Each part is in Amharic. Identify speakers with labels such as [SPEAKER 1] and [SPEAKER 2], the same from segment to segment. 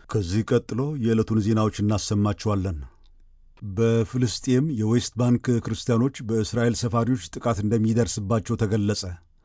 [SPEAKER 1] ከዚህ ቀጥሎ የዕለቱን ዜናዎች እናሰማችኋለን። በፍልስጤም የዌስት ባንክ ክርስቲያኖች በእስራኤል ሰፋሪዎች ጥቃት እንደሚደርስባቸው ተገለጸ።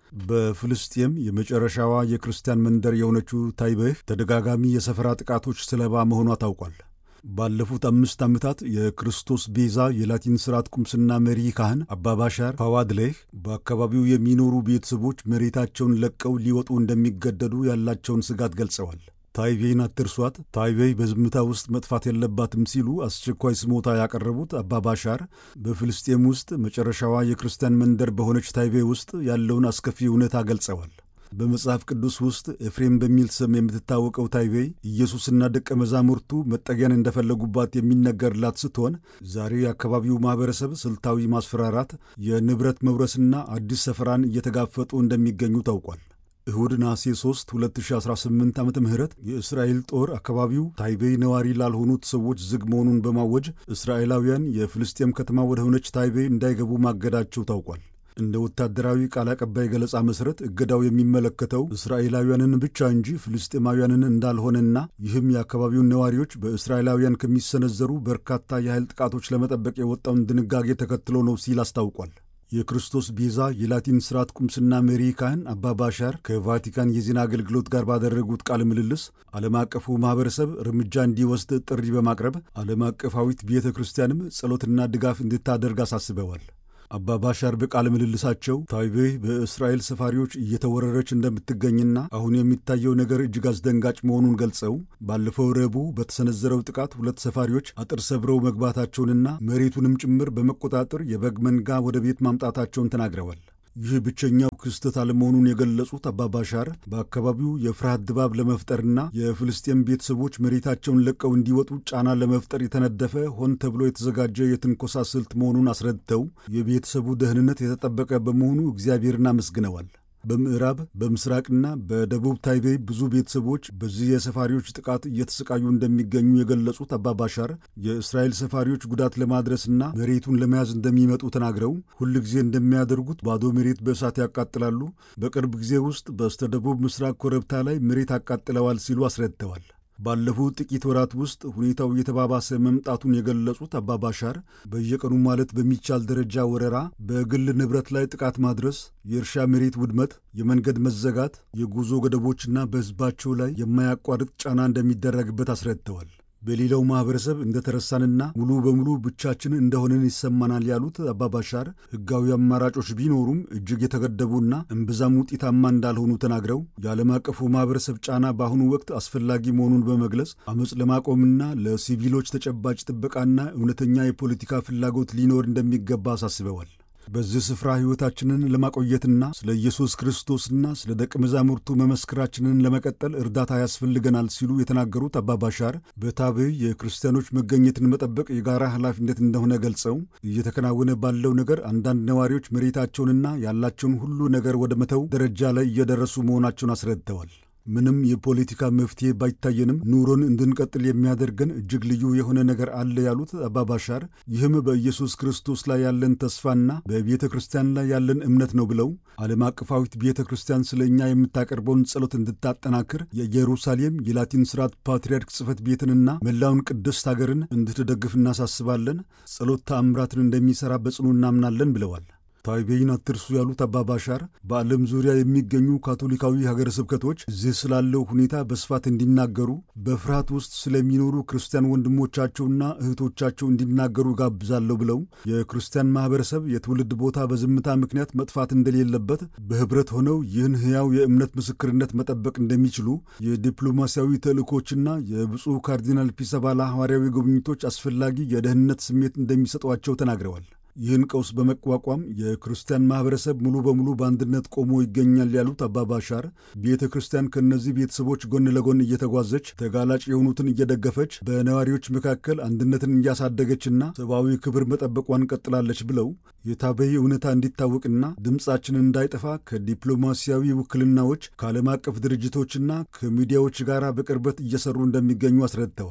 [SPEAKER 1] በፍልስጤም የመጨረሻዋ የክርስቲያን መንደር የሆነችው ታይቤህ ተደጋጋሚ የሰፈራ ጥቃቶች ሰለባ መሆኗ ታውቋል። ባለፉት አምስት ዓመታት የክርስቶስ ቤዛ የላቲን ሥርዓት ቁምስና መሪ ካህን አባባሻር ፋዋድሌህ በአካባቢው የሚኖሩ ቤተሰቦች መሬታቸውን ለቀው ሊወጡ እንደሚገደዱ ያላቸውን ስጋት ገልጸዋል። ታይቤይን አትርሷት፣ ታይቤይ በዝምታ ውስጥ መጥፋት የለባትም ሲሉ አስቸኳይ ስሞታ ያቀረቡት አባባሻር በፍልስጤም ውስጥ መጨረሻዋ የክርስቲያን መንደር በሆነች ታይቤይ ውስጥ ያለውን አስከፊ እውነታ ገልጸዋል። በመጽሐፍ ቅዱስ ውስጥ ኤፍሬም በሚል ስም የምትታወቀው ታይቤይ ኢየሱስና ደቀ መዛሙርቱ መጠጊያን እንደፈለጉባት የሚነገርላት ስትሆን ዛሬ የአካባቢው ማኅበረሰብ ስልታዊ ማስፈራራት፣ የንብረት መውረስና አዲስ ሰፈራን እየተጋፈጡ እንደሚገኙ ታውቋል። እሁድ ነሐሴ 3 2018 ዓ ም የእስራኤል ጦር አካባቢው ታይቤይ ነዋሪ ላልሆኑት ሰዎች ዝግ መሆኑን በማወጅ እስራኤላውያን የፍልስጤም ከተማ ወደ ሆነች ታይቤይ እንዳይገቡ ማገዳቸው ታውቋል። እንደ ወታደራዊ ቃል አቀባይ ገለጻ መሠረት እገዳው የሚመለከተው እስራኤላውያንን ብቻ እንጂ ፍልስጤማውያንን እንዳልሆነና ይህም የአካባቢውን ነዋሪዎች በእስራኤላውያን ከሚሰነዘሩ በርካታ የኃይል ጥቃቶች ለመጠበቅ የወጣውን ድንጋጌ ተከትሎ ነው ሲል አስታውቋል። የክርስቶስ ቤዛ የላቲን ሥርዓት ቁምስና መሪ ካህን አባባሻር ከቫቲካን የዜና አገልግሎት ጋር ባደረጉት ቃለ ምልልስ ዓለም አቀፉ ማኅበረሰብ እርምጃ እንዲወስድ ጥሪ በማቅረብ ዓለም አቀፋዊት ቤተ ክርስቲያንም ጸሎትና ድጋፍ እንድታደርግ አሳስበዋል። አባባሻር በቃለ ምልልሳቸው ታይቤይ በእስራኤል ሰፋሪዎች እየተወረረች እንደምትገኝና አሁን የሚታየው ነገር እጅግ አስደንጋጭ መሆኑን ገልጸው ባለፈው ረቡዕ በተሰነዘረው ጥቃት ሁለት ሰፋሪዎች አጥር ሰብረው መግባታቸውንና መሬቱንም ጭምር በመቆጣጠር የበግ መንጋ ወደ ቤት ማምጣታቸውን ተናግረዋል። ይህ ብቸኛው ክስተት አለመሆኑን የገለጹት አባባሻር በአካባቢው የፍርሃት ድባብ ለመፍጠርና የፍልስጤም ቤተሰቦች መሬታቸውን ለቀው እንዲወጡ ጫና ለመፍጠር የተነደፈ ሆን ተብሎ የተዘጋጀ የትንኮሳ ስልት መሆኑን አስረድተው የቤተሰቡ ደህንነት የተጠበቀ በመሆኑ እግዚአብሔርን አመስግነዋል። በምዕራብ በምስራቅና በደቡብ ታይቤይ ብዙ ቤተሰቦች በዚህ የሰፋሪዎች ጥቃት እየተሰቃዩ እንደሚገኙ የገለጹት አባባሻር የእስራኤል ሰፋሪዎች ጉዳት ለማድረስና መሬቱን ለመያዝ እንደሚመጡ ተናግረው ሁል ጊዜ እንደሚያደርጉት ባዶ መሬት በእሳት ያቃጥላሉ፣ በቅርብ ጊዜ ውስጥ በስተደቡብ ምስራቅ ኮረብታ ላይ መሬት አቃጥለዋል ሲሉ አስረድተዋል። ባለፉት ጥቂት ወራት ውስጥ ሁኔታው እየተባባሰ መምጣቱን የገለጹት አባባሻር በየቀኑ ማለት በሚቻል ደረጃ ወረራ፣ በግል ንብረት ላይ ጥቃት ማድረስ፣ የእርሻ መሬት ውድመት፣ የመንገድ መዘጋት፣ የጉዞ ገደቦችና በሕዝባቸው ላይ የማያቋርጥ ጫና እንደሚደረግበት አስረድተዋል። በሌላው ማኅበረሰብ እንደተረሳንና ሙሉ በሙሉ ብቻችን እንደሆንን ይሰማናል ያሉት አባባሻር ሕጋዊ አማራጮች ቢኖሩም እጅግ የተገደቡና እምብዛም ውጤታማ እንዳልሆኑ ተናግረው የዓለም አቀፉ ማኅበረሰብ ጫና በአሁኑ ወቅት አስፈላጊ መሆኑን በመግለጽ አመፅ ለማቆምና ለሲቪሎች ተጨባጭ ጥበቃና እውነተኛ የፖለቲካ ፍላጎት ሊኖር እንደሚገባ አሳስበዋል። በዚህ ስፍራ ሕይወታችንን ለማቆየትና ስለ ኢየሱስ ክርስቶስና ስለ ደቀ መዛሙርቱ መመስከራችንን ለመቀጠል እርዳታ ያስፈልገናል ሲሉ የተናገሩት አባባሻር በታቤይ የክርስቲያኖች መገኘትን መጠበቅ የጋራ ኃላፊነት እንደሆነ ገልጸው እየተከናወነ ባለው ነገር አንዳንድ ነዋሪዎች መሬታቸውንና ያላቸውን ሁሉ ነገር ወደ መተው ደረጃ ላይ እየደረሱ መሆናቸውን አስረድተዋል። ምንም የፖለቲካ መፍትሄ ባይታየንም ኑሮን እንድንቀጥል የሚያደርገን እጅግ ልዩ የሆነ ነገር አለ ያሉት አባባሻር ይህም በኢየሱስ ክርስቶስ ላይ ያለን ተስፋና በቤተ ክርስቲያን ላይ ያለን እምነት ነው ብለው ዓለም አቀፋዊት ቤተ ክርስቲያን ስለ እኛ የምታቀርበውን ጸሎት እንድታጠናክር የኢየሩሳሌም የላቲን ሥርዓት ፓትርያርክ ጽሕፈት ቤትንና መላውን ቅድስት አገርን እንድትደግፍ እናሳስባለን። ጸሎት ተአምራትን እንደሚሠራ በጽኑ እናምናለን ብለዋል። ታይቤይን አትርሱ ያሉት አባባሻር በዓለም ዙሪያ የሚገኙ ካቶሊካዊ ሀገረ ስብከቶች እዚህ ስላለው ሁኔታ በስፋት እንዲናገሩ በፍርሃት ውስጥ ስለሚኖሩ ክርስቲያን ወንድሞቻቸውና እህቶቻቸው እንዲናገሩ ጋብዛለሁ ብለው የክርስቲያን ማኅበረሰብ የትውልድ ቦታ በዝምታ ምክንያት መጥፋት እንደሌለበት በኅብረት ሆነው ይህን ሕያው የእምነት ምስክርነት መጠበቅ እንደሚችሉ የዲፕሎማሲያዊ ተልእኮችና የብፁዕ ካርዲናል ፒሰባላ ሐዋርያዊ ጉብኝቶች አስፈላጊ የደህንነት ስሜት እንደሚሰጧቸው ተናግረዋል። ይህን ቀውስ በመቋቋም የክርስቲያን ማኅበረሰብ ሙሉ በሙሉ በአንድነት ቆሞ ይገኛል ያሉት አባባሻር ቤተ ክርስቲያን ከእነዚህ ቤተሰቦች ጎን ለጎን እየተጓዘች ተጋላጭ የሆኑትን እየደገፈች በነዋሪዎች መካከል አንድነትን እያሳደገችና ሰብአዊ ክብር መጠበቋን ቀጥላለች ብለው የታበይ እውነታ እንዲታወቅና ድምፃችን እንዳይጠፋ ከዲፕሎማሲያዊ ውክልናዎች ከዓለም አቀፍ ድርጅቶችና ከሚዲያዎች ጋር በቅርበት እየሰሩ እንደሚገኙ አስረድተዋል።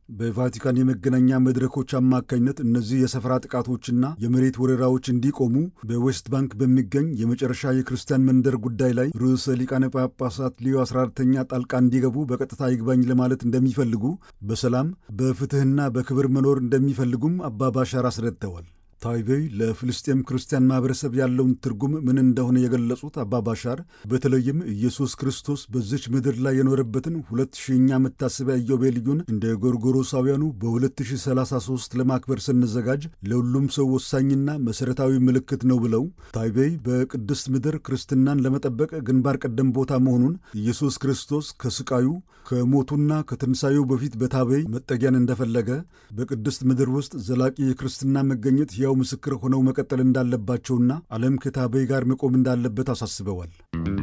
[SPEAKER 1] በቫቲካን የመገናኛ መድረኮች አማካኝነት እነዚህ የሰፈራ ጥቃቶችና የመሬት ወረራዎች እንዲቆሙ በዌስት ባንክ በሚገኝ የመጨረሻ የክርስቲያን መንደር ጉዳይ ላይ ርዕሰ ሊቃነ ጳጳሳት ሊዮ 14ተኛ ጣልቃ እንዲገቡ በቀጥታ ይግባኝ ለማለት እንደሚፈልጉ፣ በሰላም በፍትሕና በክብር መኖር እንደሚፈልጉም አባ ባሻር አስረድተዋል። ታይቤይ ለፍልስጤም ክርስቲያን ማህበረሰብ ያለውን ትርጉም ምን እንደሆነ የገለጹት አባ ባሻር በተለይም ኢየሱስ ክርስቶስ በዚች ምድር ላይ የኖረበትን ሁለት ሺኛ መታሰቢያ ኢዮቤልዩን እንደ ጎርጎሮሳውያኑ በ2033 ለማክበር ስንዘጋጅ ለሁሉም ሰው ወሳኝና መሠረታዊ ምልክት ነው ብለው ታይቤይ በቅድስት ምድር ክርስትናን ለመጠበቅ ግንባር ቀደም ቦታ መሆኑን ኢየሱስ ክርስቶስ ከስቃዩ ከሞቱና ከትንሣኤው በፊት በታቤይ መጠጊያን እንደፈለገ በቅድስት ምድር ውስጥ ዘላቂ የክርስትና መገኘት ሕያው ምስክር ሆነው መቀጠል እንዳለባቸውና ዓለም ከታቤይ ጋር መቆም እንዳለበት አሳስበዋል።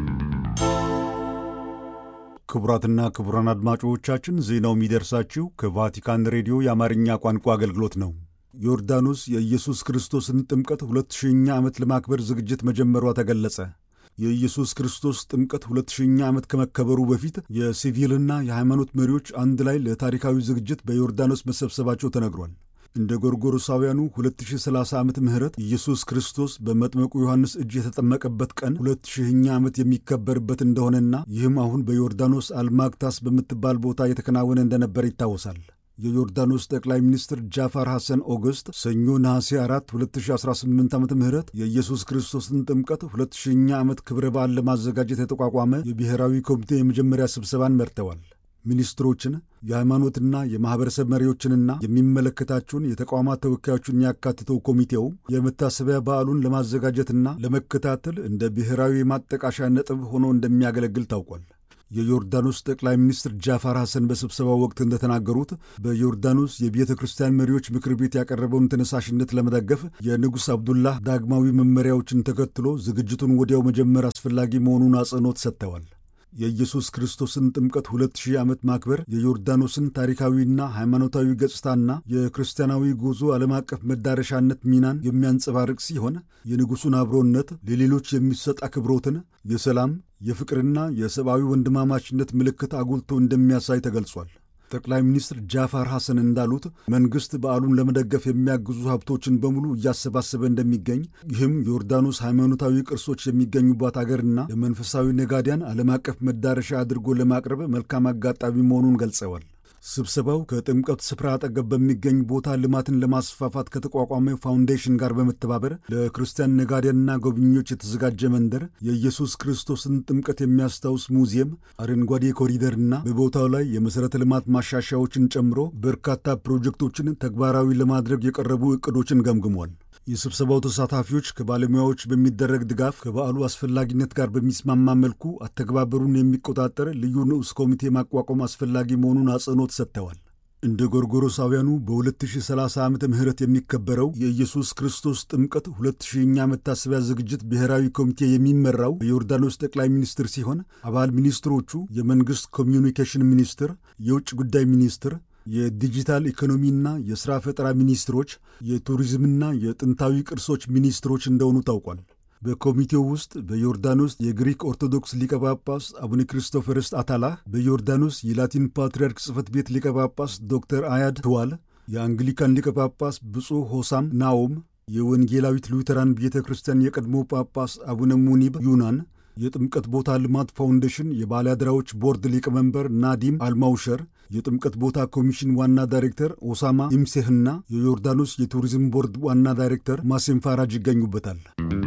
[SPEAKER 1] ክቡራትና ክቡራን አድማጮቻችን ዜናው የሚደርሳችሁ ከቫቲካን ሬዲዮ የአማርኛ ቋንቋ አገልግሎት ነው። ዮርዳኖስ የኢየሱስ ክርስቶስን ጥምቀት ሁለት ሺኛ ዓመት ለማክበር ዝግጅት መጀመሯ ተገለጸ። የኢየሱስ ክርስቶስ ጥምቀት ሁለት ሺኛ ዓመት ከመከበሩ በፊት የሲቪልና የሃይማኖት መሪዎች አንድ ላይ ለታሪካዊ ዝግጅት በዮርዳኖስ መሰብሰባቸው ተነግሯል። እንደ ጎርጎሮሳውያኑ 2030 ዓመት ምህረት ኢየሱስ ክርስቶስ በመጥመቁ ዮሐንስ እጅ የተጠመቀበት ቀን ሁለት ሺህኛ ዓመት የሚከበርበት እንደሆነና ይህም አሁን በዮርዳኖስ አልማግታስ በምትባል ቦታ የተከናወነ እንደነበር ይታወሳል። የዮርዳኖስ ጠቅላይ ሚኒስትር ጃፋር ሐሰን ኦገስት ሰኞ ነሐሴ 4 2018 ዓ ም የኢየሱስ ክርስቶስን ጥምቀት ሁለት ሺህኛ ዓመት ክብረ በዓል ለማዘጋጀት የተቋቋመ የብሔራዊ ኮሚቴ የመጀመሪያ ስብሰባን መርተዋል። ሚኒስትሮችን የሃይማኖትና የማኅበረሰብ መሪዎችንና የሚመለከታቸውን የተቋማት ተወካዮችን ያካትተው ኮሚቴው የመታሰቢያ በዓሉን ለማዘጋጀትና ለመከታተል እንደ ብሔራዊ ማጠቃሻ ነጥብ ሆኖ እንደሚያገለግል ታውቋል። የዮርዳኖስ ጠቅላይ ሚኒስትር ጃፋር ሐሰን በስብሰባው ወቅት እንደተናገሩት በዮርዳኖስ የቤተ ክርስቲያን መሪዎች ምክር ቤት ያቀረበውን ተነሳሽነት ለመደገፍ የንጉሥ አብዱላህ ዳግማዊ መመሪያዎችን ተከትሎ ዝግጅቱን ወዲያው መጀመር አስፈላጊ መሆኑን አጽንኦት ሰጥተዋል። የኢየሱስ ክርስቶስን ጥምቀት ሁለት ሺህ ዓመት ማክበር የዮርዳኖስን ታሪካዊና ሃይማኖታዊ ገጽታና የክርስቲያናዊ ጉዞ ዓለም አቀፍ መዳረሻነት ሚናን የሚያንጸባርቅ ሲሆን የንጉሡን አብሮነት፣ ለሌሎች የሚሰጥ አክብሮትን፣ የሰላም የፍቅርና የሰብአዊ ወንድማማችነት ምልክት አጉልቶ እንደሚያሳይ ተገልጿል። ጠቅላይ ሚኒስትር ጃፋር ሐሰን እንዳሉት መንግሥት በዓሉን ለመደገፍ የሚያግዙ ሀብቶችን በሙሉ እያሰባሰበ እንደሚገኝ ይህም ዮርዳኖስ ሃይማኖታዊ ቅርሶች የሚገኙባት አገርና ለመንፈሳዊ ነጋዲያን ዓለም አቀፍ መዳረሻ አድርጎ ለማቅረብ መልካም አጋጣሚ መሆኑን ገልጸዋል። ስብሰባው ከጥምቀት ስፍራ አጠገብ በሚገኝ ቦታ ልማትን ለማስፋፋት ከተቋቋመ ፋውንዴሽን ጋር በመተባበር ለክርስቲያን ነጋዴያንና ጎብኚዎች የተዘጋጀ መንደር፣ የኢየሱስ ክርስቶስን ጥምቀት የሚያስታውስ ሙዚየም፣ አረንጓዴ ኮሪደርና በቦታው ላይ የመሠረተ ልማት ማሻሻያዎችን ጨምሮ በርካታ ፕሮጀክቶችን ተግባራዊ ለማድረግ የቀረቡ ዕቅዶችን ገምግሟል። የስብሰባው ተሳታፊዎች ከባለሙያዎች በሚደረግ ድጋፍ ከበዓሉ አስፈላጊነት ጋር በሚስማማ መልኩ አተገባበሩን የሚቆጣጠር ልዩ ንዑስ ኮሚቴ ማቋቋም አስፈላጊ መሆኑን አጽንኦት ሰጥተዋል። እንደ ጎርጎሮሳውያኑ በ2030 ዓመተ ምህረት የሚከበረው የኢየሱስ ክርስቶስ ጥምቀት ሁለት ሺህኛ መታሰቢያ ዝግጅት ብሔራዊ ኮሚቴ የሚመራው የዮርዳኖስ ጠቅላይ ሚኒስትር ሲሆን አባል ሚኒስትሮቹ የመንግሥት ኮሚዩኒኬሽን ሚኒስትር፣ የውጭ ጉዳይ ሚኒስትር የዲጂታል ኢኮኖሚና የሥራ ፈጠራ ሚኒስትሮች፣ የቱሪዝምና የጥንታዊ ቅርሶች ሚኒስትሮች እንደሆኑ ታውቋል። በኮሚቴው ውስጥ በዮርዳኖስ የግሪክ ኦርቶዶክስ ሊቀ ጳጳስ አቡነ ክርስቶፈርስ አታላህ፣ በዮርዳኖስ የላቲን ፓትርያርክ ጽሕፈት ቤት ሊቀ ጳጳስ ዶክተር አያድ ትዋል፣ የአንግሊካን ሊቀ ጳጳስ ብፁዕ ሆሳም ናኦም፣ የወንጌላዊት ሉተራን ቤተ ክርስቲያን የቀድሞ ጳጳስ አቡነ ሙኒብ ዩናን የጥምቀት ቦታ ልማት ፋውንዴሽን የባለአደራዎች ቦርድ ሊቀመንበር ናዲም አልማውሸር፣ የጥምቀት ቦታ ኮሚሽን ዋና ዳይሬክተር ኦሳማ ኢምሴህና የዮርዳኖስ የቱሪዝም ቦርድ ዋና ዳይሬክተር ማሴም ፋራጅ ይገኙበታል።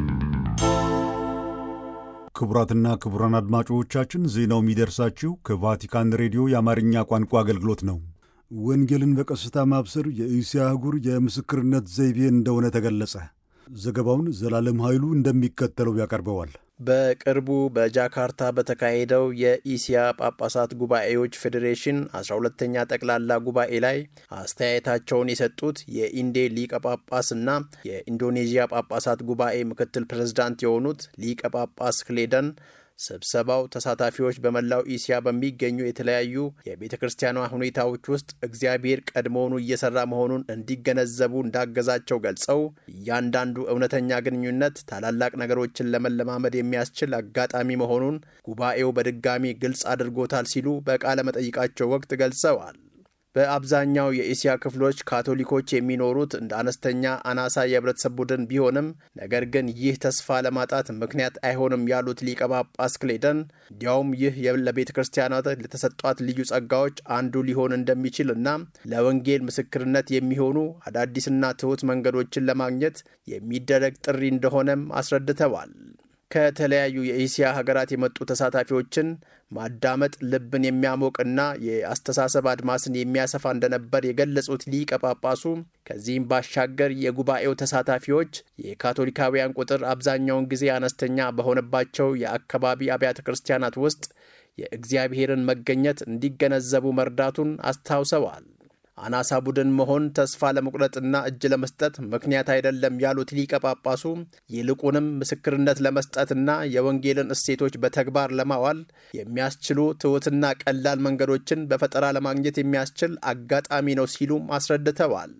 [SPEAKER 1] ክቡራትና ክቡራን አድማጮቻችን ዜናው የሚደርሳችሁ ከቫቲካን ሬዲዮ የአማርኛ ቋንቋ አገልግሎት ነው። ወንጌልን በቀስታ ማብሰር የእስያ አህጉር የምስክርነት ዘይቤ እንደሆነ ተገለጸ። ዘገባውን ዘላለም ኃይሉ እንደሚከተለው ያቀርበዋል።
[SPEAKER 2] በቅርቡ በጃካርታ በተካሄደው የኢሲያ ጳጳሳት ጉባኤዎች ፌዴሬሽን 12ተኛ ጠቅላላ ጉባኤ ላይ አስተያየታቸውን የሰጡት የኢንዴ ሊቀ ጳጳስና የኢንዶኔዥያ ጳጳሳት ጉባኤ ምክትል ፕሬዝዳንት የሆኑት ሊቀ ጳጳስ ክሌደን ስብሰባው ተሳታፊዎች በመላው ኢሲያ በሚገኙ የተለያዩ የቤተ ክርስቲያኗ ሁኔታዎች ውስጥ እግዚአብሔር ቀድሞውኑ እየሰራ መሆኑን እንዲገነዘቡ እንዳገዛቸው ገልጸው እያንዳንዱ እውነተኛ ግንኙነት ታላላቅ ነገሮችን ለመለማመድ የሚያስችል አጋጣሚ መሆኑን ጉባኤው በድጋሚ ግልጽ አድርጎታል ሲሉ በቃለ መጠይቃቸው ወቅት ገልጸዋል። በአብዛኛው የእስያ ክፍሎች ካቶሊኮች የሚኖሩት እንደ አነስተኛ አናሳ የህብረተሰብ ቡድን ቢሆንም ነገር ግን ይህ ተስፋ ለማጣት ምክንያት አይሆንም ያሉት ሊቀ ጳጳስ ክሌደን እንዲያውም ይህ ለቤተ ክርስቲያናት ለተሰጧት ልዩ ጸጋዎች አንዱ ሊሆን እንደሚችል እና ለወንጌል ምስክርነት የሚሆኑ አዳዲስና ትሑት መንገዶችን ለማግኘት የሚደረግ ጥሪ እንደሆነም አስረድተዋል። ከተለያዩ የእስያ ሀገራት የመጡ ተሳታፊዎችን ማዳመጥ ልብን የሚያሞቅና የአስተሳሰብ አድማስን የሚያሰፋ እንደነበር የገለጹት ሊቀ ጳጳሱ ከዚህም ባሻገር የጉባኤው ተሳታፊዎች የካቶሊካውያን ቁጥር አብዛኛውን ጊዜ አነስተኛ በሆነባቸው የአካባቢ አብያተ ክርስቲያናት ውስጥ የእግዚአብሔርን መገኘት እንዲገነዘቡ መርዳቱን አስታውሰዋል። አናሳ ቡድን መሆን ተስፋ ለመቁረጥና እጅ ለመስጠት ምክንያት አይደለም ያሉት ሊቀ ጳጳሱ ይልቁንም ምስክርነት ለመስጠትና የወንጌልን እሴቶች በተግባር ለማዋል የሚያስችሉ ትሑትና ቀላል መንገዶችን በፈጠራ ለማግኘት የሚያስችል አጋጣሚ ነው ሲሉም አስረድተዋል።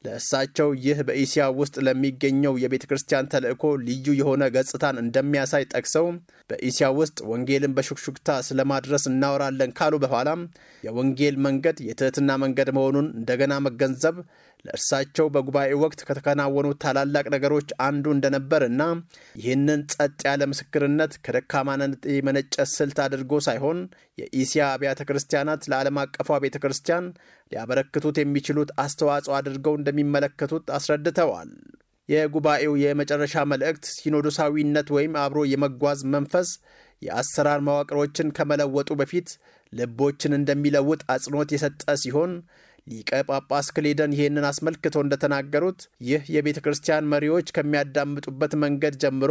[SPEAKER 2] ለእሳቸው ይህ በኢስያ ውስጥ ለሚገኘው የቤተ ክርስቲያን ተልእኮ ልዩ የሆነ ገጽታን እንደሚያሳይ ጠቅሰው በኢስያ ውስጥ ወንጌልን በሹክሹክታ ስለማድረስ እናወራለን ካሉ በኋላም የወንጌል መንገድ የትህትና መንገድ መሆኑን እንደገና መገንዘብ ለእርሳቸው በጉባኤ ወቅት ከተከናወኑ ታላላቅ ነገሮች አንዱ እንደነበርና ይህንን ጸጥ ያለ ምስክርነት ከደካማነት የመነጨ ስልት አድርጎ ሳይሆን የኢስያ አብያተ ክርስቲያናት ለዓለም አቀፏ ቤተ ክርስቲያን ሊያበረክቱት የሚችሉት አስተዋጽኦ አድርገው እንደሚመለከቱት አስረድተዋል። የጉባኤው የመጨረሻ መልእክት ሲኖዶሳዊነት ወይም አብሮ የመጓዝ መንፈስ የአሰራር መዋቅሮችን ከመለወጡ በፊት ልቦችን እንደሚለውጥ አጽንኦት የሰጠ ሲሆን ሊቀ ጳጳስ ክሌደን ይህንን አስመልክቶ እንደተናገሩት ይህ የቤተ ክርስቲያን መሪዎች ከሚያዳምጡበት መንገድ ጀምሮ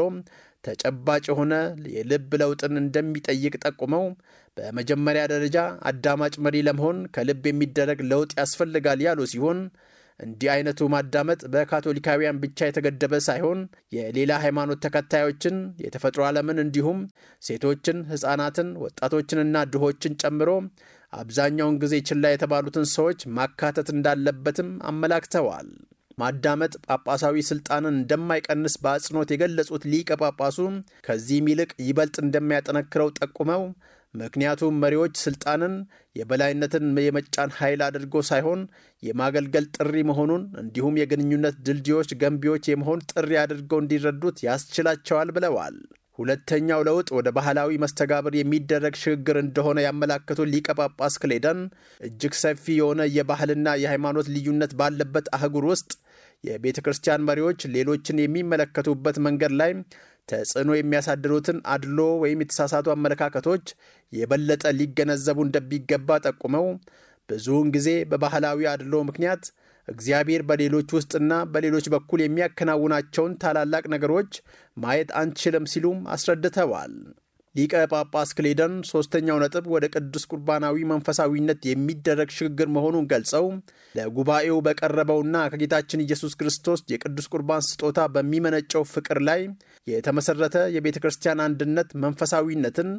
[SPEAKER 2] ተጨባጭ የሆነ የልብ ለውጥን እንደሚጠይቅ ጠቁመው በመጀመሪያ ደረጃ አዳማጭ መሪ ለመሆን ከልብ የሚደረግ ለውጥ ያስፈልጋል ያሉ ሲሆን እንዲህ አይነቱ ማዳመጥ በካቶሊካውያን ብቻ የተገደበ ሳይሆን የሌላ ሃይማኖት ተከታዮችን፣ የተፈጥሮ ዓለምን እንዲሁም ሴቶችን፣ ሕፃናትን፣ ወጣቶችንና ድሆችን ጨምሮ አብዛኛውን ጊዜ ችላ የተባሉትን ሰዎች ማካተት እንዳለበትም አመላክተዋል። ማዳመጥ ጳጳሳዊ ስልጣንን እንደማይቀንስ በአጽንኦት የገለጹት ሊቀ ጳጳሱ ከዚህም ይልቅ ይበልጥ እንደሚያጠነክረው ጠቁመው ምክንያቱም መሪዎች ስልጣንን የበላይነትን የመጫን ኃይል አድርጎ ሳይሆን የማገልገል ጥሪ መሆኑን እንዲሁም የግንኙነት ድልድዮች ገንቢዎች የመሆን ጥሪ አድርገው እንዲረዱት ያስችላቸዋል ብለዋል። ሁለተኛው ለውጥ ወደ ባህላዊ መስተጋብር የሚደረግ ሽግግር እንደሆነ ያመላከቱት ሊቀ ጳጳስ ክሌደን እጅግ ሰፊ የሆነ የባህልና የሃይማኖት ልዩነት ባለበት አህጉር ውስጥ የቤተ ክርስቲያን መሪዎች ሌሎችን የሚመለከቱበት መንገድ ላይ ተጽዕኖ የሚያሳድሩትን አድሎ ወይም የተሳሳቱ አመለካከቶች የበለጠ ሊገነዘቡ እንደሚገባ ጠቁመው ብዙውን ጊዜ በባህላዊ አድሎ ምክንያት እግዚአብሔር በሌሎች ውስጥና በሌሎች በኩል የሚያከናውናቸውን ታላላቅ ነገሮች ማየት አንችልም ሲሉም አስረድተዋል። ሊቀ ጳጳስ ክሌደን ሦስተኛው ነጥብ ወደ ቅዱስ ቁርባናዊ መንፈሳዊነት የሚደረግ ሽግግር መሆኑን ገልጸው ለጉባኤው በቀረበውና ከጌታችን ኢየሱስ ክርስቶስ የቅዱስ ቁርባን ስጦታ በሚመነጨው ፍቅር ላይ የተመሠረተ የቤተ ክርስቲያን አንድነት መንፈሳዊነትን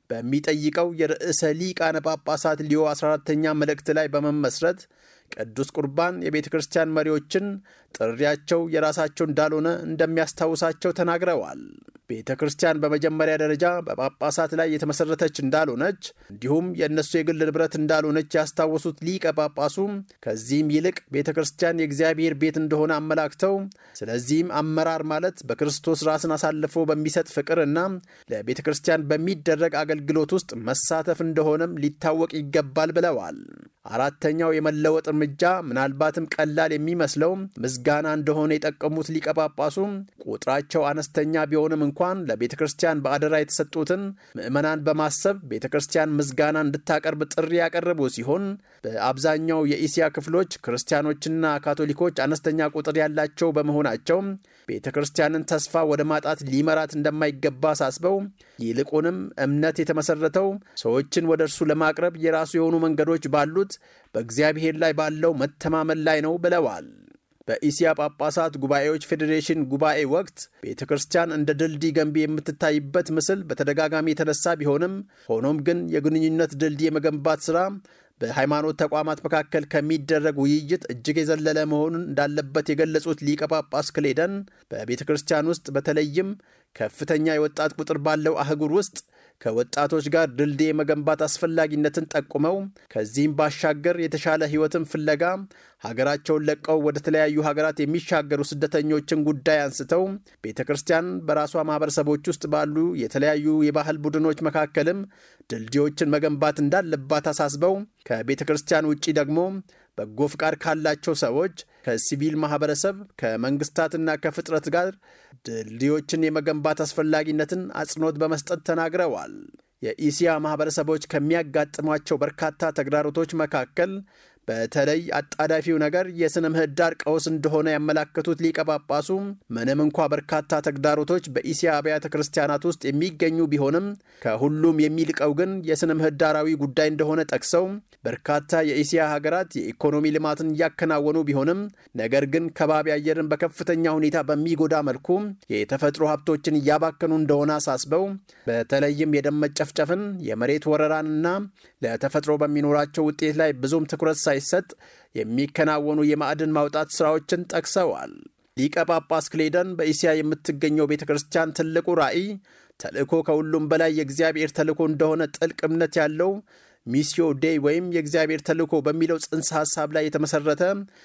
[SPEAKER 2] በሚጠይቀው የርዕሰ ሊቃነ ጳጳሳት ሊዮ 14ተኛ መልእክት ላይ በመመስረት ቅዱስ ቁርባን የቤተ ክርስቲያን መሪዎችን ጥሪያቸው የራሳቸው እንዳልሆነ እንደሚያስታውሳቸው ተናግረዋል። ቤተ ክርስቲያን በመጀመሪያ ደረጃ በጳጳሳት ላይ የተመሠረተች እንዳልሆነች እንዲሁም የእነሱ የግል ንብረት እንዳልሆነች ያስታወሱት ሊቀ ጳጳሱም ከዚህም ይልቅ ቤተ ክርስቲያን የእግዚአብሔር ቤት እንደሆነ አመላክተው ስለዚህም አመራር ማለት በክርስቶስ ራስን አሳልፎ በሚሰጥ ፍቅርና ለቤተ ክርስቲያን በሚደረግ አገልግሎት ውስጥ መሳተፍ እንደሆነም ሊታወቅ ይገባል ብለዋል። አራተኛው የመለወጥ እርምጃ ምናልባትም ቀላል የሚመስለው ምስጋና እንደሆነ የጠቀሙት ሊቀ ጳጳሱ ቁጥራቸው አነስተኛ ቢሆንም እንኳን ለቤተ ክርስቲያን በአደራ የተሰጡትን ምዕመናን በማሰብ ቤተ ክርስቲያን ምስጋና እንድታቀርብ ጥሪ ያቀረቡ ሲሆን በአብዛኛው የኢስያ ክፍሎች ክርስቲያኖችና ካቶሊኮች አነስተኛ ቁጥር ያላቸው በመሆናቸው ቤተ ክርስቲያንን ተስፋ ወደ ማጣት ሊመራት እንደማይገባ አሳስበው ይልቁንም እምነት የተመሰረተው ሰዎችን ወደ እርሱ ለማቅረብ የራሱ የሆኑ መንገዶች ባሉት በእግዚአብሔር ላይ ባለው መተማመን ላይ ነው ብለዋል። በኢስያ ጳጳሳት ጉባኤዎች ፌዴሬሽን ጉባኤ ወቅት ቤተ ክርስቲያን እንደ ድልድይ ገንቢ የምትታይበት ምስል በተደጋጋሚ የተነሳ ቢሆንም ሆኖም ግን የግንኙነት ድልድይ የመገንባት ሥራ በሃይማኖት ተቋማት መካከል ከሚደረግ ውይይት እጅግ የዘለለ መሆኑን እንዳለበት የገለጹት ሊቀ ጳጳስ ክሌደን በቤተ ክርስቲያን ውስጥ በተለይም ከፍተኛ የወጣት ቁጥር ባለው አህጉር ውስጥ ከወጣቶች ጋር ድልድይ የመገንባት አስፈላጊነትን ጠቁመው ከዚህም ባሻገር የተሻለ ሕይወትን ፍለጋ ሀገራቸውን ለቀው ወደ ተለያዩ ሀገራት የሚሻገሩ ስደተኞችን ጉዳይ አንስተው ቤተ ክርስቲያን በራሷ ማህበረሰቦች ውስጥ ባሉ የተለያዩ የባህል ቡድኖች መካከልም ድልድዮችን መገንባት እንዳለባት አሳስበው ከቤተ ክርስቲያን ውጪ ደግሞ በጎ ፍቃድ ካላቸው ሰዎች ከሲቪል ማህበረሰብ ከመንግስታትና ከፍጥረት ጋር ድልድዮችን የመገንባት አስፈላጊነትን አጽንኦት በመስጠት ተናግረዋል። የኢሲያ ማህበረሰቦች ከሚያጋጥሟቸው በርካታ ተግዳሮቶች መካከል በተለይ አጣዳፊው ነገር የሥነ ምህዳር ቀውስ እንደሆነ ያመላከቱት ሊቀ ጳጳሱ ምንም እንኳ በርካታ ተግዳሮቶች በኢሲያ አብያተ ክርስቲያናት ውስጥ የሚገኙ ቢሆንም ከሁሉም የሚልቀው ግን የሥነ ምህዳራዊ ጉዳይ እንደሆነ ጠቅሰው በርካታ የኢሲያ ሀገራት የኢኮኖሚ ልማትን እያከናወኑ ቢሆንም ነገር ግን ከባቢ አየርን በከፍተኛ ሁኔታ በሚጎዳ መልኩ የተፈጥሮ ሀብቶችን እያባከኑ እንደሆነ አሳስበው በተለይም የደም መጨፍጨፍን፣ የመሬት ወረራንና ለተፈጥሮ በሚኖራቸው ውጤት ላይ ብዙም ትኩረት ሳይሰጥ የሚከናወኑ የማዕድን ማውጣት ሥራዎችን ጠቅሰዋል። ሊቀ ጳጳስ ክሌደን በኢሲያ የምትገኘው ቤተ ክርስቲያን ትልቁ ራዕይ ተልእኮ ከሁሉም በላይ የእግዚአብሔር ተልእኮ እንደሆነ ጥልቅ እምነት ያለው ሚስዮ ዴይ ወይም የእግዚአብሔር ተልእኮ በሚለው ጽንሰ ሐሳብ ላይ የተመሠረተ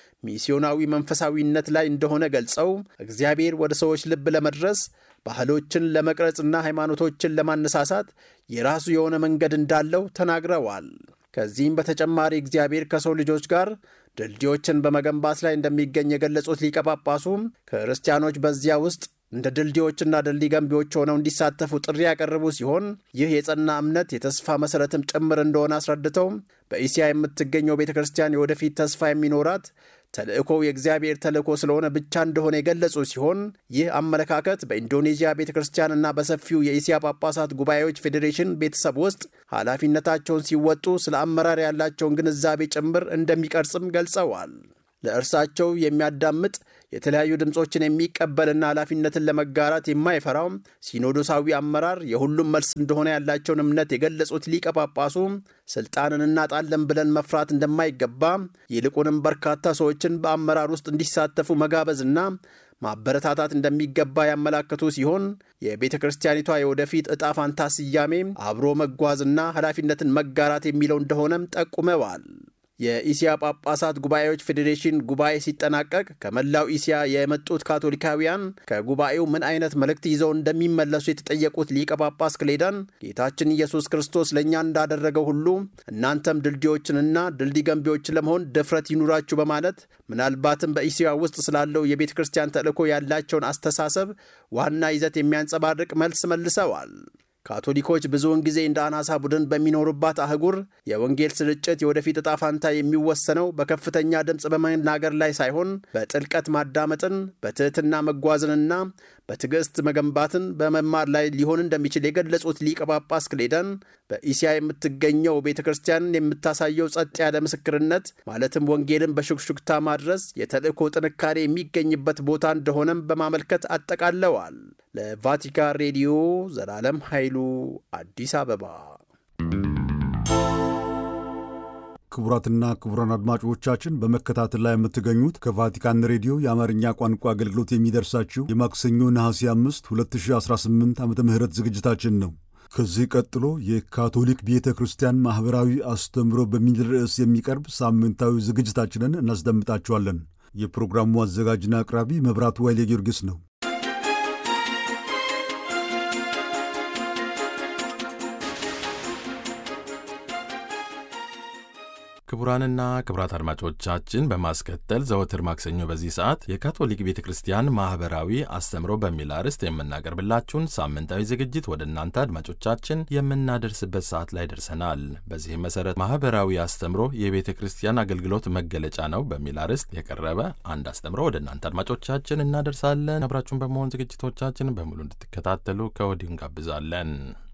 [SPEAKER 2] ሚስዮናዊ መንፈሳዊነት ላይ እንደሆነ ገልጸው እግዚአብሔር ወደ ሰዎች ልብ ለመድረስ ባህሎችን ለመቅረጽና ሃይማኖቶችን ለማነሳሳት የራሱ የሆነ መንገድ እንዳለው ተናግረዋል። ከዚህም በተጨማሪ እግዚአብሔር ከሰው ልጆች ጋር ድልድዮችን በመገንባት ላይ እንደሚገኝ የገለጹት ሊቀ ጳጳሱ ክርስቲያኖች በዚያ ውስጥ እንደ ድልድዮችና ድልድይ ገንቢዎች ሆነው እንዲሳተፉ ጥሪ ያቀረቡ ሲሆን ይህ የጸና እምነት የተስፋ መሠረትም ጭምር እንደሆነ አስረድተው በኢሲያ የምትገኘው ቤተ ክርስቲያን የወደፊት ተስፋ የሚኖራት ተልእኮው የእግዚአብሔር ተልእኮ ስለሆነ ብቻ እንደሆነ የገለጹ ሲሆን ይህ አመለካከት በኢንዶኔዥያ ቤተ ክርስቲያንና በሰፊው የኢሲያ ጳጳሳት ጉባኤዎች ፌዴሬሽን ቤተሰብ ውስጥ ኃላፊነታቸውን ሲወጡ ስለ አመራር ያላቸውን ግንዛቤ ጭምር እንደሚቀርጽም ገልጸዋል። ለእርሳቸው የሚያዳምጥ የተለያዩ ድምፆችን የሚቀበልና ኃላፊነትን ለመጋራት የማይፈራው ሲኖዶሳዊ አመራር የሁሉም መልስ እንደሆነ ያላቸውን እምነት የገለጹት ሊቀ ጳጳሱ ስልጣንን እናጣለን ብለን መፍራት እንደማይገባ ይልቁንም በርካታ ሰዎችን በአመራር ውስጥ እንዲሳተፉ መጋበዝና ማበረታታት እንደሚገባ ያመላከቱ ሲሆን የቤተ ክርስቲያኒቷ የወደፊት ዕጣ ፋንታ ስያሜ አብሮ መጓዝና ኃላፊነትን መጋራት የሚለው እንደሆነም ጠቁመዋል። የኢሲያ ጳጳሳት ጉባኤዎች ፌዴሬሽን ጉባኤ ሲጠናቀቅ ከመላው ኢሲያ የመጡት ካቶሊካውያን ከጉባኤው ምን አይነት መልእክት ይዘው እንደሚመለሱ የተጠየቁት ሊቀ ጳጳስ ክሌዳን ጌታችን ኢየሱስ ክርስቶስ ለእኛ እንዳደረገው ሁሉ እናንተም ድልድዮችንና ድልድይ ገንቢዎችን ለመሆን ድፍረት ይኑራችሁ በማለት ምናልባትም በኢሲያ ውስጥ ስላለው የቤተ ክርስቲያን ተልእኮ ያላቸውን አስተሳሰብ ዋና ይዘት የሚያንጸባርቅ መልስ መልሰዋል። ካቶሊኮች ብዙውን ጊዜ እንደ አናሳ ቡድን በሚኖሩባት አህጉር የወንጌል ስርጭት የወደፊት ዕጣ ፋንታ የሚወሰነው በከፍተኛ ድምፅ በመናገር ላይ ሳይሆን በጥልቀት ማዳመጥን፣ በትህትና መጓዝንና በትዕግሥት መገንባትን በመማር ላይ ሊሆን እንደሚችል የገለጹት ሊቀ ጳጳስ ክሌደን በኢሲያ የምትገኘው ቤተ ክርስቲያን የምታሳየው ጸጥ ያለ ምስክርነት ማለትም ወንጌልን በሹክሹክታ ማድረስ የተልእኮ ጥንካሬ የሚገኝበት ቦታ እንደሆነም በማመልከት አጠቃለዋል። ለቫቲካን ሬዲዮ ዘላለም ኃይሉ አዲስ አበባ።
[SPEAKER 1] ክቡራትና ክቡራን አድማጮቻችን በመከታተል ላይ የምትገኙት ከቫቲካን ሬዲዮ የአማርኛ ቋንቋ አገልግሎት የሚደርሳችሁ የማክሰኞ ነሐሴ 5 2018 ዓ ም ዝግጅታችን ነው። ከዚህ ቀጥሎ የካቶሊክ ቤተ ክርስቲያን ማኅበራዊ አስተምህሮ በሚል ርዕስ የሚቀርብ ሳምንታዊ ዝግጅታችንን እናስደምጣችኋለን። የፕሮግራሙ አዘጋጅና አቅራቢ መብራቱ ኃይሌ ጊዮርጊስ ነው።
[SPEAKER 3] ክቡራንና ክቡራት አድማጮቻችን በማስከተል ዘወትር ማክሰኞ በዚህ ሰዓት የካቶሊክ ቤተ ክርስቲያን ማኅበራዊ አስተምሮ በሚል አርዕስት የምናቀርብላችሁን ሳምንታዊ ዝግጅት ወደ እናንተ አድማጮቻችን የምናደርስበት ሰዓት ላይ ደርሰናል። በዚህም መሠረት ማኅበራዊ አስተምሮ የቤተ ክርስቲያን አገልግሎት መገለጫ ነው በሚል አርዕስት የቀረበ አንድ አስተምሮ ወደ እናንተ አድማጮቻችን እናደርሳለን። አብራችሁን በመሆን ዝግጅቶቻችን በሙሉ እንድትከታተሉ ከወዲሁ እንጋብዛለን።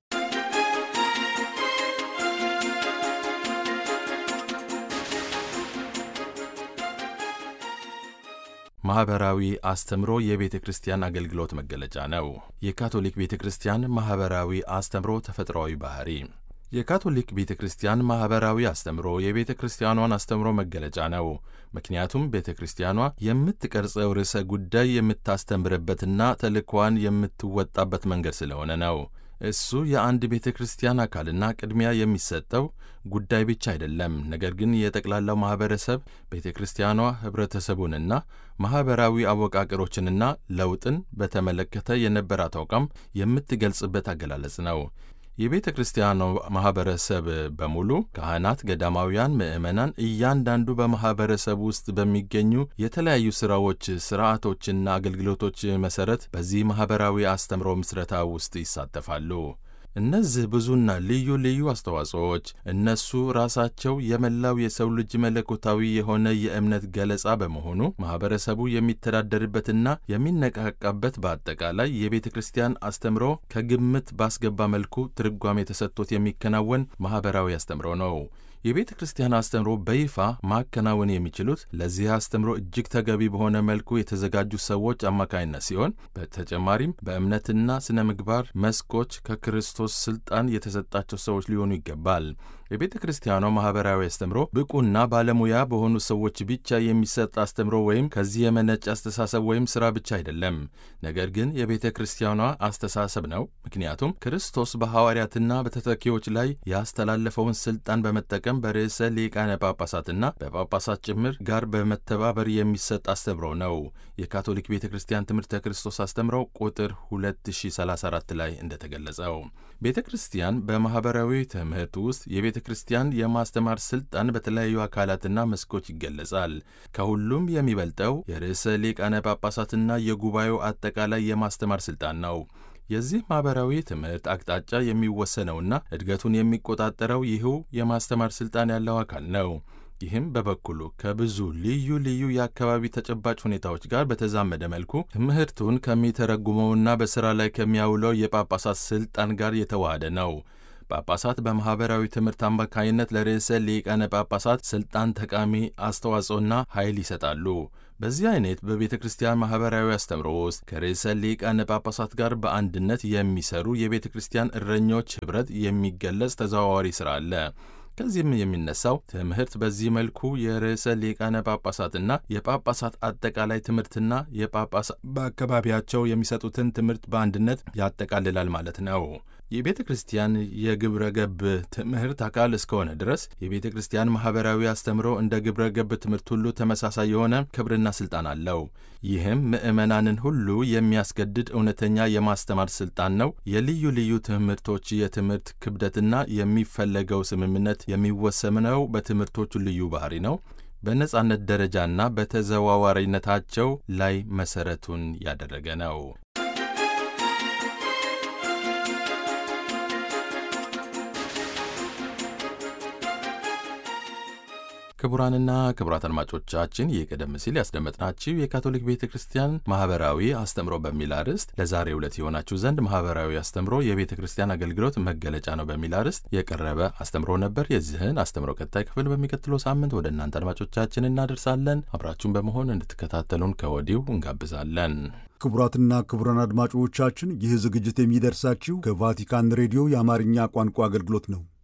[SPEAKER 3] ማኅበራዊ አስተምሮ የቤተ ክርስቲያን አገልግሎት መገለጫ ነው። የካቶሊክ ቤተ ክርስቲያን ማኅበራዊ አስተምሮ ተፈጥሯዊ ባህሪ የካቶሊክ ቤተ ክርስቲያን ማኅበራዊ አስተምሮ የቤተ ክርስቲያኗን አስተምሮ መገለጫ ነው። ምክንያቱም ቤተ ክርስቲያኗ የምትቀርጸው ርዕሰ ጉዳይ የምታስተምርበትና ተልእኳን የምትወጣበት መንገድ ስለሆነ ነው። እሱ የአንድ ቤተ ክርስቲያን አካልና ቅድሚያ የሚሰጠው ጉዳይ ብቻ አይደለም። ነገር ግን የጠቅላላው ማኅበረሰብ ቤተ ክርስቲያኗ ኅብረተሰቡንና ማኅበራዊ አወቃቀሮችንና ለውጥን በተመለከተ የነበራት አቋም የምትገልጽበት አገላለጽ ነው። የቤተ ክርስቲያኗ ማኅበረሰብ በሙሉ ካህናት፣ ገዳማውያን፣ ምዕመናን እያንዳንዱ በማኅበረሰብ ውስጥ በሚገኙ የተለያዩ ሥራዎች፣ ሥርዓቶችና አገልግሎቶች መሠረት በዚህ ማኅበራዊ አስተምሮ ምስረታ ውስጥ ይሳተፋሉ። እነዚህ ብዙና ልዩ ልዩ አስተዋጽኦዎች እነሱ ራሳቸው የመላው የሰው ልጅ መለኮታዊ የሆነ የእምነት ገለጻ በመሆኑ ማኅበረሰቡ የሚተዳደርበትና የሚነቃቃበት በአጠቃላይ የቤተ ክርስቲያን አስተምሮ ከግምት ባስገባ መልኩ ትርጓሜ ተሰጥቶት የሚከናወን ማኅበራዊ አስተምሮ ነው። የቤተ ክርስቲያን አስተምሮ በይፋ ማከናወን የሚችሉት ለዚህ አስተምሮ እጅግ ተገቢ በሆነ መልኩ የተዘጋጁ ሰዎች አማካኝነት ሲሆን በተጨማሪም በእምነትና ስነ ምግባር መስኮች ከክርስቶስ ስልጣን የተሰጣቸው ሰዎች ሊሆኑ ይገባል። የቤተ ክርስቲያኗ ማኅበራዊ አስተምሮ ብቁና ባለሙያ በሆኑ ሰዎች ብቻ የሚሰጥ አስተምሮ ወይም ከዚህ የመነጨ አስተሳሰብ ወይም ሥራ ብቻ አይደለም። ነገር ግን የቤተ ክርስቲያኗ አስተሳሰብ ነው። ምክንያቱም ክርስቶስ በሐዋርያትና በተተኪዎች ላይ ያስተላለፈውን ሥልጣን በመጠቀም በርዕሰ ሊቃነ ጳጳሳትና በጳጳሳት ጭምር ጋር በመተባበር የሚሰጥ አስተምሮ ነው። የካቶሊክ ቤተ ክርስቲያን ትምህርተ ክርስቶስ አስተምሮ ቁጥር 2034 ላይ እንደተገለጸው ቤተ ክርስቲያን በማኅበራዊ ትምህርት ውስጥ የቤተ ክርስቲያን የማስተማር ሥልጣን በተለያዩ አካላትና መስኮች ይገለጻል። ከሁሉም የሚበልጠው የርዕሰ ሊቃነ ጳጳሳትና የጉባኤው አጠቃላይ የማስተማር ሥልጣን ነው። የዚህ ማኅበራዊ ትምህርት አቅጣጫ የሚወሰነውና እድገቱን የሚቆጣጠረው ይህው የማስተማር ሥልጣን ያለው አካል ነው። ይህም በበኩሉ ከብዙ ልዩ ልዩ የአካባቢ ተጨባጭ ሁኔታዎች ጋር በተዛመደ መልኩ ትምህርቱን ከሚተረጉመውና በሥራ ላይ ከሚያውለው የጳጳሳት ሥልጣን ጋር የተዋሃደ ነው። ጳጳሳት በማኅበራዊ ትምህርት አማካኝነት ለርዕሰ ሊቃነ ጳጳሳት ሥልጣን ጠቃሚ አስተዋጽኦና ኃይል ይሰጣሉ። በዚህ አይነት በቤተ ክርስቲያን ማኅበራዊ አስተምሮ ውስጥ ከርዕሰ ሊቃነ ጳጳሳት ጋር በአንድነት የሚሰሩ የቤተ ክርስቲያን እረኞች ኅብረት የሚገለጽ ተዘዋዋሪ ሥራ አለ። ከዚህም የሚነሳው ትምህርት በዚህ መልኩ የርዕሰ ሊቃነ ጳጳሳትና የጳጳሳት አጠቃላይ ትምህርትና የጳጳሳት በአካባቢያቸው የሚሰጡትን ትምህርት በአንድነት ያጠቃልላል ማለት ነው። የቤተ ክርስቲያን የግብረ ገብ ትምህርት አካል እስከሆነ ድረስ የቤተ ክርስቲያን ማኅበራዊ አስተምሮ እንደ ግብረ ገብ ትምህርት ሁሉ ተመሳሳይ የሆነ ክብርና ሥልጣን አለው። ይህም ምዕመናንን ሁሉ የሚያስገድድ እውነተኛ የማስተማር ሥልጣን ነው። የልዩ ልዩ ትምህርቶች የትምህርት ክብደትና የሚፈለገው ስምምነት የሚወሰነው በትምህርቶቹ ልዩ ባህሪ ነው። በነጻነት ደረጃና በተዘዋዋሪነታቸው ላይ መሠረቱን ያደረገ ነው። ክቡራንና ክቡራት አድማጮቻችን ይህ ቀደም ሲል ያስደመጥናችሁ የካቶሊክ ቤተ ክርስቲያን ማኅበራዊ አስተምሮ በሚል አርዕስት ለዛሬ ዕለት የሆናችሁ ዘንድ ማኅበራዊ አስተምሮ የቤተ ክርስቲያን አገልግሎት መገለጫ ነው በሚል አርዕስት የቀረበ አስተምሮ ነበር። የዚህን አስተምሮ ቀጣይ ክፍል በሚቀጥለው ሳምንት ወደ እናንተ አድማጮቻችን እናደርሳለን። አብራችሁን በመሆን እንድትከታተሉን ከወዲሁ እንጋብዛለን።
[SPEAKER 1] ክቡራትና ክቡራን አድማጮቻችን ይህ ዝግጅት የሚደርሳችሁ ከቫቲካን ሬዲዮ የአማርኛ ቋንቋ አገልግሎት ነው።